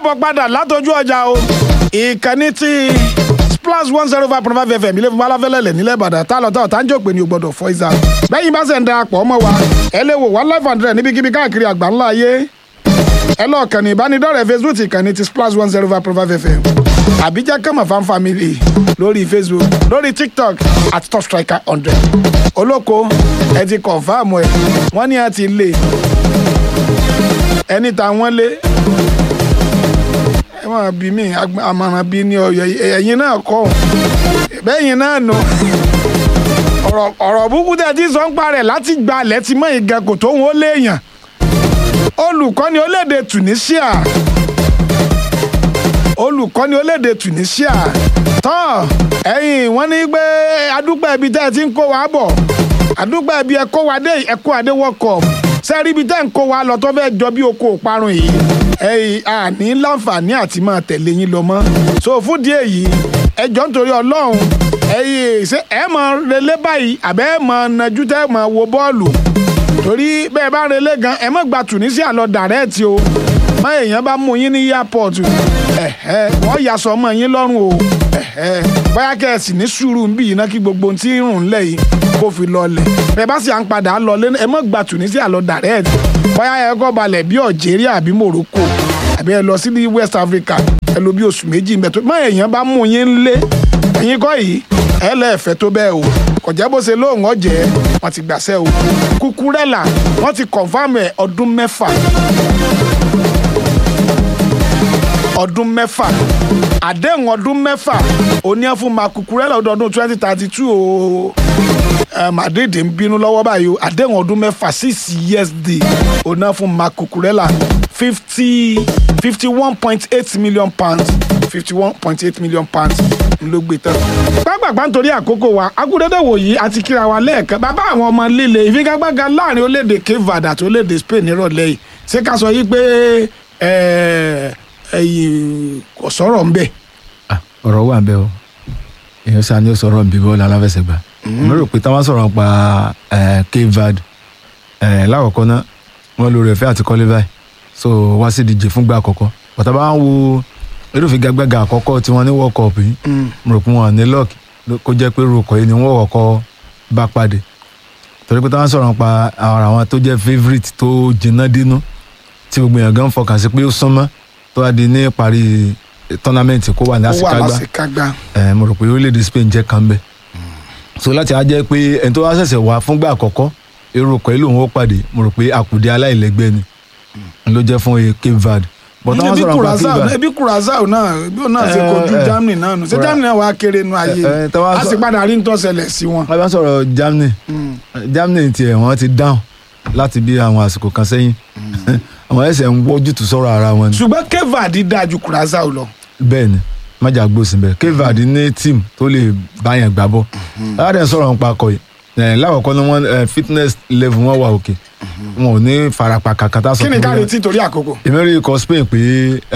káàbọ̀ padà látọjú ọjà o ìkànnì tí splash one zero five point five fm ilé fún balafẹ́lẹ́lẹ̀ nílẹ̀ ìbàdàn tá a lọ tá ọ̀tá ń jò pé ní o gbọ́dọ̀ fọ́ ìzà bẹ́yìn bá ṣe ń darapọ̀ mọ́ wa ẹ lè wò one life hundred níbikíbi káàkiri àgbà ńlá ayé ẹ lọ kàn ní ìbánidọ́rẹ̀ẹ́ facebook ìkànnì tí splash one zero five point five fm àbíjá kẹ́mọ̀ fan family lórí facebook lórí tiktok at top striker hundred olóko ẹ ti kọ̀nfàmù ẹ wọ́n ní ẹ ti lé ẹni tá wọ́n lé ẹ máa bí mi àmọ̀ràn bí ní ọyọ ẹ̀yin náà kọ́ bẹ́yìn náà nù ọ̀rọ̀ ọ̀rọ̀ búkú tẹ̀ tí sọ ń parẹ̀ láti gba alẹ́ ti mọ́ ìgan kò tó wọn ó léèyàn olùkọ́ni olédè Tunisia olùkọ́ni olédè Tunisia tán ẹ̀yin wọ́n ní pé adúpẹ́ ibi tẹ́ ẹ ti ń kó wa bọ̀ adúpẹ́ ibi ẹ kó wa dé ẹ kó wa dé World Cup sẹ́rí ibi tẹ́ ń kó wa lọ tó fẹ́ jọ bí oko òparun yìí ẹ̀yin àní láǹfààní àti máa tẹ̀lé yín lọ mọ́ so fún díẹ̀ yìí ẹjọ́ nítorí Ọlọ́run ẹ̀yin ṣé ẹ máa relé báyìí àbẹ́ ẹ máa najú tẹ́ ẹ máa wo bọ́ọ̀lù torí bẹ́ẹ̀ bá relé gan ẹ má gba Tunisia lọ dàrẹ́ẹ̀tì o má èèyàn bá mú yín ní airport ẹ̀hẹ́ wọ́n yà sọ ọmọ yín lọ́rùn o ẹ̀hẹ́ bóyá kẹ́ ẹ sì ní sùúrù ń bì yín náà kí gbogbo ohun tí ń rùn lẹ̀ yìí kó fi lọlẹ̀ bẹ́ẹ̀ bá sì à ń padà lọ lé ẹ má gba Tunisia lọ dàrẹ́ẹ̀tì bóyá ẹ kọ́ balẹ̀ bí Algeria àbí Morocco àbí ẹ lọ sí ní West Africa ẹ lò bí oṣù méjì mẹ́tò má èèyàn bá mú yín lé ẹ̀yin kọ́ yìí ẹ lẹ́ẹ̀fẹ́ tó bẹ́ẹ̀ o kò jẹ́ bó ṣe lóun ọ̀jẹ́ wọ́n ti gbàṣẹ́ o Kukurela wọ́n ti kọ̀nfàmù ẹ̀ ọdún mẹ́fà ọdún mẹ́fà àdéhùn ọdún mẹ́fà òní ẹ̀ fún ma Kukurela ọdún twenty thirty two o Madrid ń bínú lọ́wọ́ báyìí o àdéhùn ọdún mẹ́fà six years day òní ẹ̀ fún ma Kukurela fifty fifty one point eight million pounds fifty one point eight million pounds ló gbé tán. gbàgbàgbà nítorí àkókò wa agúndédé wòyí àti kíra wa lẹ́ẹ̀kan bàbá àwọn ọmọ líle ìfigagbága láàrin orílẹ̀-èdè Cape Verde àti orílẹ̀-èdè Spain nírọ̀lẹ́ yìí ṣé ká sọ yìí pé kò sọ̀rọ̀ ń bẹ̀. ọ̀rọ̀ wà ń bẹ̀ o èèyàn sá ni ó sọ̀rọ̀ ń bí bọ́ọ̀lù aláfẹsẹ̀gbá mo rò pé táwọn sọ̀rọ̀ pa Cape Verde lákọ̀ọ́kọ́ náà wọ́n lórí ẹ̀fẹ́ àti kọ́lé báyìí so wá sí ìdíje fúngbà àkọ́kọ́ bàtà bá ń wo irúfẹ́ gbàgbàgà àkọ́kọ́ tí wọ́n ní world cup yìí mo rò pé wọn ní luck kó jẹ́ pé rúkọ̀ yìí ni wọ́n kọ́kọ́ bá pàdé torí pé táwọn sọ̀rọ̀ pa ara àwọn tó jẹ́ favourite tó jìnnà dínú tí gbogbo èèyàn gan fọkàn sí pé ó súnmọ́ tó wá di ní ìparí tournament kó wà ní àsìkágbá mo rò pé orílẹ̀-èdè Spain jẹ́ kan bẹ́ẹ̀ so láti á jẹ́ pé ẹni tó wá ṣẹ̀ṣẹ̀ wá fúngbà àkọ́kọ́ irúkọ̀ yìí lòun ó pàdé mo rò pé àkùdé aláìlẹ́gbẹ́ ni ló jẹ́ fún Cape Verde but àwọn sọ̀rọ̀ nípa Cape Verde ebi Curacao náà bí òun náà ṣe kojú Germany náà nù ṣé Germany náà wàá kéré nu ayé a sì padà rí nítorí ṣẹlẹ̀ sí wọn. a bá sọ̀rọ̀ Germany Germany tiẹ̀ wọ́n ti dáhùn láti bí àwọn àsìkò kan sẹ́yìn àwọn ẹsẹ̀ ń wọ́jútùú sọ̀rọ̀ ara wọn ni. ṣùgbọ́n Cape Verde dáa ju Curacao lọ. bẹ́ẹ̀ ni májà gbòsìn bẹ́ẹ̀ Cape Verde ní tíìmù tó lè báyàn gbá bọ́ aládé sọ̀rọ̀ nípa akọ yìí láwọ̀kọ́ ni wọ́n fitness level wọn wà òkè wọn ò ní farapa kankan tá a sọ kí ni ká retí torí àkókò. ìmẹ́rin ikọ̀ Spain pé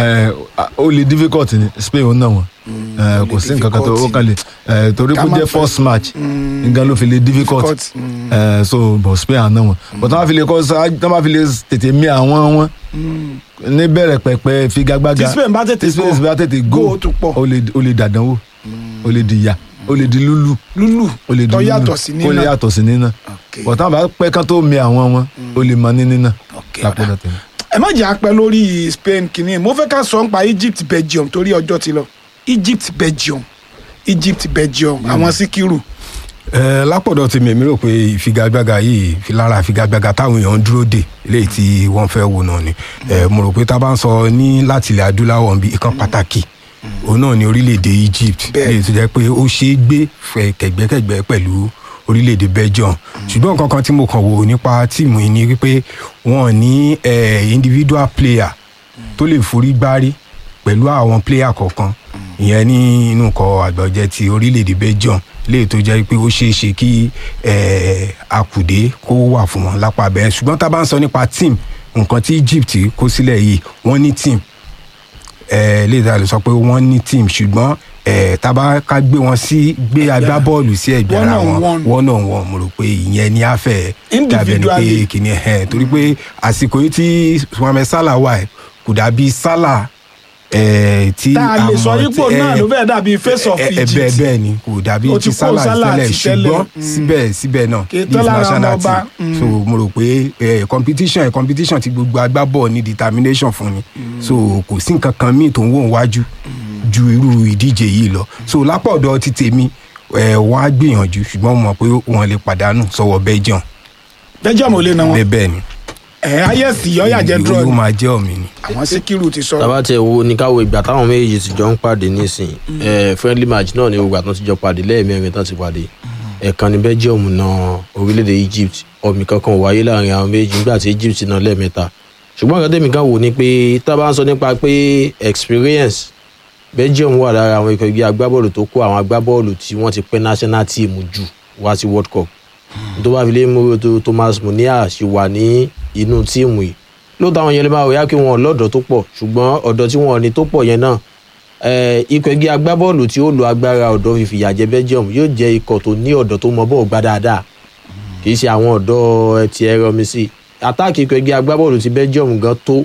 ó lè difficult ni Spain ó nà wọ́n kò sí nǹkan kan tó ó kàn lè torí kó jẹ́ first match nǹkan ló fi lè difficult so but Spain àná wọn but tí wọ́n fi lè kọ́ tí wọ́n fi lè tètè mí àwọn wọn ní bẹ̀rẹ̀ pẹ̀pẹ̀ figagbága tí Spain bá tètè go Spain bá tètè go ó lè dàdánwò ó lè dìyà ó lè di lúlù lúlù ó lè di tó lúlù yàtọ̀ sí nínà ó lè yàtọ̀ sí nínà bọ̀tá bá pẹ́ kán tó mi àwọn wọn ó lè mọ ní nínà lápẹ́dọ̀ tẹ̀lé. ẹ má jẹ́ apẹ́ lórí Spain kìíní mo fẹ́ ká sọ nípa Egypt Belgium torí ọjọ́ ti lọ Egypt Belgium Egypt Belgium àwọn síkírù. ẹ lápọ̀dọ̀ tí mi rò pé ìfigagbága yìí fi lára ìfigagbága táwọn èèyàn ń dúró dè eléyìí tí wọ́n fẹ́ wò náà ni mo rò pé tá a bá ń sọ ní láti ilẹ̀ adúláwọ̀ ń bí ìkan pàtàkì òun náà ni orílẹ̀-èdè Egypt lè tó jẹ́ pé ó ṣeé gbé fẹ́ kẹ̀gbẹ́kẹ̀gbẹ́ pẹ̀lú orílẹ̀-èdè Belgium ṣùgbọ́n nǹkan kan tí mo kàn wò nípa tíìmù yìí ni wípé wọ́n ní individual player tó lè forí gbárí pẹ̀lú àwọn player kọ̀ọ̀kan ìyẹn ní inú ikọ̀ àgbọ̀jẹ̀ ti orílẹ̀-èdè Belgium lè tó jẹ́ pé ó ṣeé ṣe kí àkùdé kó wà fún wọn lápá bẹ́ẹ̀ ṣùgbọ́n tá a bá ń sọ nípa team nǹkan tí Egypt kó sílẹ̀ yìí wọ́n ní team lè ta lè sọ pé wọ́n ní team ṣùgbọ́n tábà ká gbé wọn sí gbé agbábọ́ọ̀lù sí ẹ̀gbẹ́ ara wọn one on one mo rò pé ìyẹn ní àfẹ́ dàbẹ̀ ni pé kìnìún ẹ̀ torí pé àsìkò yìí tí Mohammed Salah wà ẹ̀ kò dàbí Salah eh, tí tá a lè sọ àmọ́ yípo tí- náà eh, ló fẹ́ dàbí face of ẹ- ẹ- bẹ́ẹ̀ Egypt bẹ́ẹ̀ ni kò dàbí Ó ti ti kó Salah Salah tẹ́lẹ̀ ti tẹ́lẹ̀. ṣùgbọ́n Mm. síbẹ̀ síbẹ̀ náà Kì í this tán lára national ọmọ ọba. team so mo rò pé eh, competition eh, competition ti gbogbo agbábọ̀ ní determination fún ni so kò sí nǹkan kan míì tó ń wò wájú ju irú ìdíje yìí lọ so lápọ̀dọ̀ ti tèmi eh, wọ́n á gbìyànjú ṣùgbọ́n mo mọ̀ pé wọ́n lè pàdánù sọ́wọ́ Belgium Belgium ò lè na wọn bẹ́ẹ̀ bẹ́ẹ̀ ni ẹ̀ ayẹ́sì yọ́yà jẹ́ draw ló ni máa jẹ́ ọ̀mì ni. àwọn síkírù ti sọ tàbá tiẹ̀ wo ní káwọ ìgbà táwọn méjèèjì ti jọ ń pàdé nísìn ẹ̀ friendly match náà ni ìgbà tán ti jọ pàdé lẹ́ẹ̀mẹ́rin tán ti pàdé ẹ̀ẹ̀kan ní Belgium na orílẹ̀-èdè Egypt ọ̀mì kankan ò wáyé láàrin àwọn méjì nígbà tí Egypt náà lẹ́ẹ̀mẹ́ta ṣùgbọ́n nǹkan tẹ̀mí kan wò ni pé tá a bá ń sọ nípa pé experience Belgium wà lára àwọn ikọ̀ ẹgbẹ́ agbábọ́ọ̀lù tó kó àwọn agbábọ́ọ̀lù tí wọ́n ti pẹ́ national team jù wá sí World Cup tó bá fi lé mú tó Thomas Munia ṣì wà ní inú tíìmù yìí lóòótọ́ àwọn yẹn lè máa wò yá kí wọn lọ́dọ̀ tó pọ̀ ṣùgbọ́n ọ̀dọ̀ tí wọn ní tó pọ̀ yẹn náà eh, ikọ̀ ẹgbẹ́ agbábọ́ọ̀lù tí ó lo agbára ọ̀dọ́ fi fìyà jẹ Belgium yóò jẹ́ ikọ̀ tó ní ọ̀dọ́ tó mọ bọ́ọ̀ gbá dáadáa kì í ṣe àwọn ọ̀dọ́ ẹ ti ẹ̀rọ mi sí àtàkì ikọ̀ ẹgbẹ́ agbábọ́ọ̀lù ti Belgium gan tó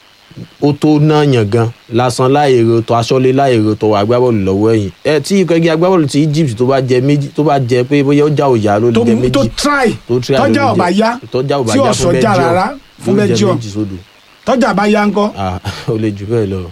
ó tó náà yàn gan lásán láìro tó aṣọ́lé láìro tó agbábọ́ọ̀lù lọ́wọ́ ẹ̀yìn ẹ tí ikọ̀ ẹgbẹ́ agbábọ́ọ̀lù ti Egypt tó bá jẹ méjì tó bá jẹ pé bóyá ó já òyà ló lè tó jẹ méjì tó try tó try tọ́jà ló lè ọ̀bà jẹ- yá tọ́jà ọ̀bà tí yá ọ̀sọ̀ fún já Belgium rárá fún yóò jẹ Belgium méjì sódò tọ́jà bá yá ńkọ́ ah ó lè jù bẹ́ẹ̀ lọ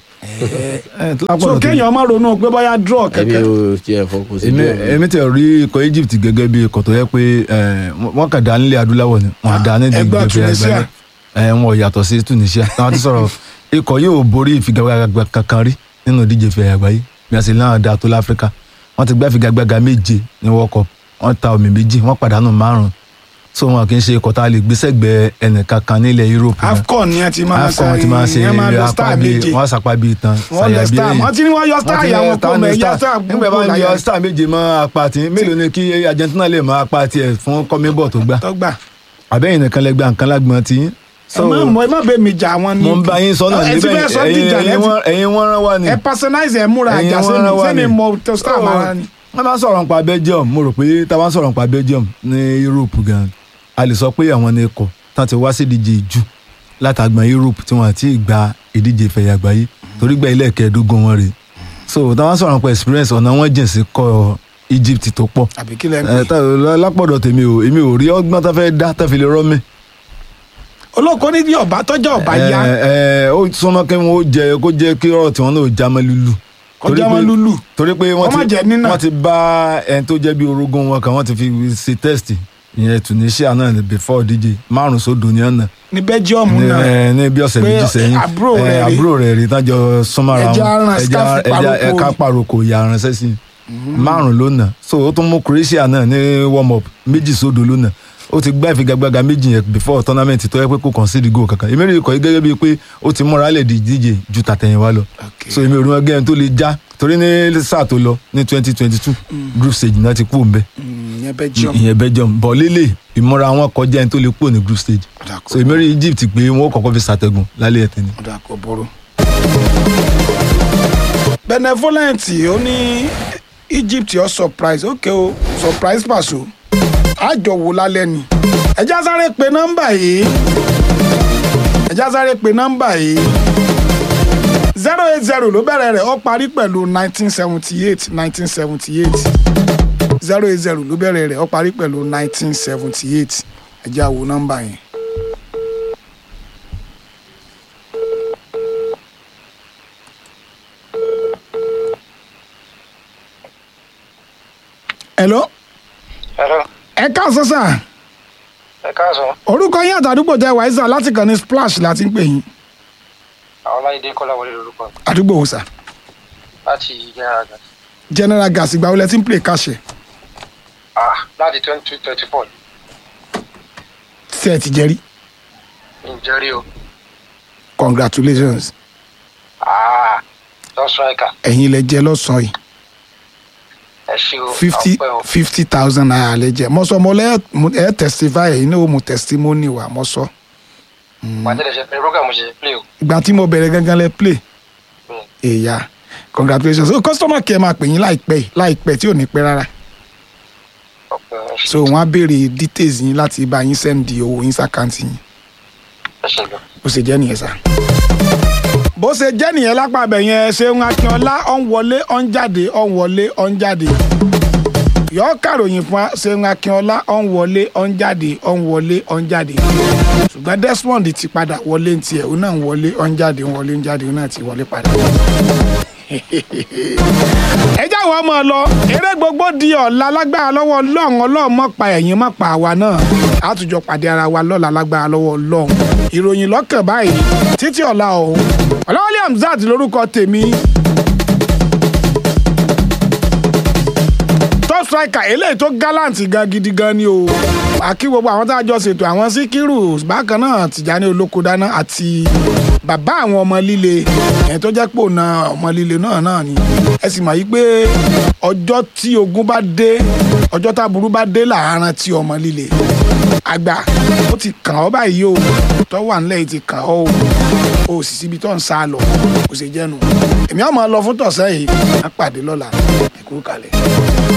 ẹ tó so lápọ̀dọ̀ tèmi- kéèyàn má ronú pé bóyá draw ẹbí kẹ̀kẹ́ ó tiẹ̀ fọkùn sí èmi bẹ́ẹ̀ èmi tẹ rí ikọ̀ Egypt gẹ́gẹ́ bí ikọ̀ tó yẹ pé ẹ, wọ́n kàn dá nílẹ̀ adúláwọ̀ ni wọ́n dá ní ẹgbẹ́ ìdíje Tunisia. àgbáyé ẹ, wọn ò yàtọ̀ sí Tunisia táwọn ti sọ̀rọ̀ ikọ̀ yóò borí ìfigagbága kankan rí nínú ìdíje ìfẹ́ àgbáyé bí a sì náà dá tó láfíríkà wọ́n ti gbá ìfigagbága méje ní World Cup wọ́n ta omi méjì wọ́n pàdánù márùn so wọn kì í ṣe ikọ̀ tá a lè gbé sẹ́gbẹ̀ẹ́ ẹnìkankan nílẹ̀ Europe náà. AFCON ni a ti máa AFCON wọn ti máa ṣe ìyẹn máa lọ apá star bíi méje wọ́n sàpá bíi tán wọ́n lọ star wọ́n ti ní wọ́n yọ star ti ìyá ní wọn kó mọ ẹ̀yà star nígbà bá ń yọ star méje mọ́ apá tí mélòó ni kí Argentina lè mọ apá tiẹ̀ fún kọ́míbọ̀ tó gbà tọ́gbà àbẹ́yìn nìkan lẹ gba nǹkan lágbọ́n tí ẹ má mọ ẹ má bẹ mi jà wọn ni mo ń bá yín sọ náà ẹ ti níbẹ̀ fẹ́ sọ ti jà ẹ̀yin lẹ́tì wọ́n- ẹ̀yin wọ́n rán wá ni ẹ personalize ẹ múra ẹ̀yin àjà wọ́n sẹ́mi rán wá sẹ́mi ni. mọ tó star Oh, mara ni. wọ́n bá sọ̀rọ̀ nípa Belgium mo rò pé tá a bá ń sọ̀rọ̀ nípa Belgium ní Europe gan a lè sọ pé àwọn ni ikọ̀ tán ti wá sí ìdíje jù látàgbọ̀n Europe tí wọ́n ti gba ìdíje ìfẹ̀yà àgbáyé torí gba ilé ẹ̀kẹ́ẹ̀dógún wọn rè so tá a bá ń sọ̀rọ̀ nípa experience ọ̀nà wọn jìn sí kọ́ Egypt tó pọ̀ àbí kí lẹ ń ẹ pè tá lápọ̀dọ̀ tèmi o èmi ò rí ọgbọ́n tó fẹ́ dá tó fi lè rọ́ mi. olóko ní bí ọba tọjọ ọba yá ẹ ẹ ó súnmọ́ kí wọ́n ó jẹ kó jẹ́ kí ọ̀rọ̀ tí wọ́n náà já mọ́ lulu. kọjá Torí wọn pé- lulu torí pé wọ́n Kó má ti jẹ́ nínà. wọ́n ti bá ẹni tó jẹ́ bí orogún wọn kan wọ́n ti fi ṣe test ìyẹn Tunisia náà ní before díje márùn sódò ní ọ̀nà ní Belgium ní náà ẹ, ní bí ọ̀sẹ̀ Pé méjì sẹ́yìn àbúrò ẹ, rẹ̀ rí. àbúrò rẹ̀ rí tájọ súnmọ́ra Ẹja wọn aràn staff paroko ẹ̀ka rí. paroko ìyá aránṣẹ́ sí márùn ló nà so ó tún mú Croatia náà ní warm up méjì sódò ló nà ó ti gbá ìfigagbága méjì yẹn before tournament tó yẹ pé kò concede goal kankan èmi rí ikọ̀ yìí gẹ́gẹ́ bíi pé ó ti múra lẹ̀ di díje ju tàtẹ̀yìnwá lọ Okay. so èmi ò rí wọn gẹ́gẹ́ tó lè já torí ní sáà tó lọ ní twenty twenty two group stage náà ti kú òun bẹ́ẹ̀ Mm, ìyẹn Belgium ìyẹn Belgium bọ̀ lélẹ̀ ìmúra wọn kọjá ẹni tó lè kúrò ní group stage Ọ̀dà kò so èmi rí Egypt pé wọn ó kọ́kọ́ fi ṣàtẹ̀gùn lálẹ́ ẹ̀tẹ̀ ni. ọ̀dà kò burú. benevolent ó ní Egypt ó surprise ok o surprise pàṣọ àjọ wò lálẹ́ ni ẹjá sáré pe nọ́mbà yìí ẹjá sáré pe nọ́mbà yìí zero eight zero ló bẹ̀rẹ̀ rẹ̀ ó parí pẹ̀lú nineteen seventy eight nineteen seventy eight zero eight zero ló bẹ̀rẹ̀ rẹ̀ ó parí pẹ̀lú nineteen seventy eight ẹjá wo nọ́mbà yẹn. hello Hello, ẹ káàsán sà ẹ káàsán. orúkọ yín àtàdúgbò tẹ wàá sà láti kàn ní splash láti ń pè yín Àwọn Ọláyídé Kọ́láwọlé lorúkọ mi àdúgbò wò sà láti General Gas. general gas ìgbà wo lẹ ti ń play káṣẹ Ah, láti twenty twenty four tí ẹ ti jẹrí ǹjẹ́ rí o. congratulations Ah, lọ striker. ẹ̀yin lẹ jẹ lọ́sàn-án yìí Ẹ ṣe o. fifty ọpẹ́ o. fifty thousand naira lẹ jẹ mo sọ mo lẹ ẹ testify ẹ̀yin náà ó mu testimony wa mo sọ Pàtẹ́ lè ṣe pé program ṣe play o. ìgbà tí mo bẹ̀rẹ̀ gangan lẹ play Hmm. èyà congratulations o customer care máa pè yín láìpẹ́ yìí láìpẹ́ tí ò ní pẹ́ rárá Ọpẹ́ o. Ẹ ṣe- so wọ́n á béèrè details yín láti bá yín send owó yín sàkáǹtì yín ẹ ṣe gan. ó sì jẹ́ nìyẹn sá. bó ṣe jẹ́ nìyẹn lápá abẹ yẹn ṣeun akínọlá ọ̀n wọlé ọ̀n jáde ọ̀n wọlé ọ̀n jáde yọ kàròyìn fún wa ṣeun akínọlá ọ̀n wọlé ọ̀n jáde ọ̀n wọlé ọ̀n jáde ṣùgbọ́n desmond ti padà wọlé ní tiẹ̀ òun náà ń wọlé ọ̀n jáde ń wọlé ń jáde òun náà ti wọlé padà. ẹ jáwọ́ ọmọ lọ eré gbogbo di ọ̀la lágbára lọ́wọ́ ọlọ́run ọlọ́run mọ̀ pa ẹ̀yìn mọ̀ pa àwa náà àtújọ pàdé ara wa lọ́la lágbára lọ́wọ́ ọlọ́run ìròyìn lọ́kàn báyìí títí ọ̀la ọ̀hún ọ̀làwálé hamzat lórúkọ tèmi top striker eléyìí tó gallant gan gidi gan ni o àkí gbogbo àwọn tá a jọ ṣètò àwọn síkírù bákan náà tìjàní olóko dáná àti bàbá àwọn ọmọ líle ẹ̀ tó jẹ́ pò na ọmọ líle náà náà ni ẹ sì mọ̀ yí pé ọjọ́ tí ogun bá dé ọjọ́ táburú bá dé làárọ̀ tí ọmọ líle àgbà ó ti kàn ọ́ báyìí o tó wà nílẹ̀ yìí ti kàn ọ́ o o sì síbi tó ń sá lọ kò sì jẹ́nu èmi àwọn máa lọ fún tọ̀sẹ̀ yìí á pàdé lọ́la ẹ̀kú kalẹ̀.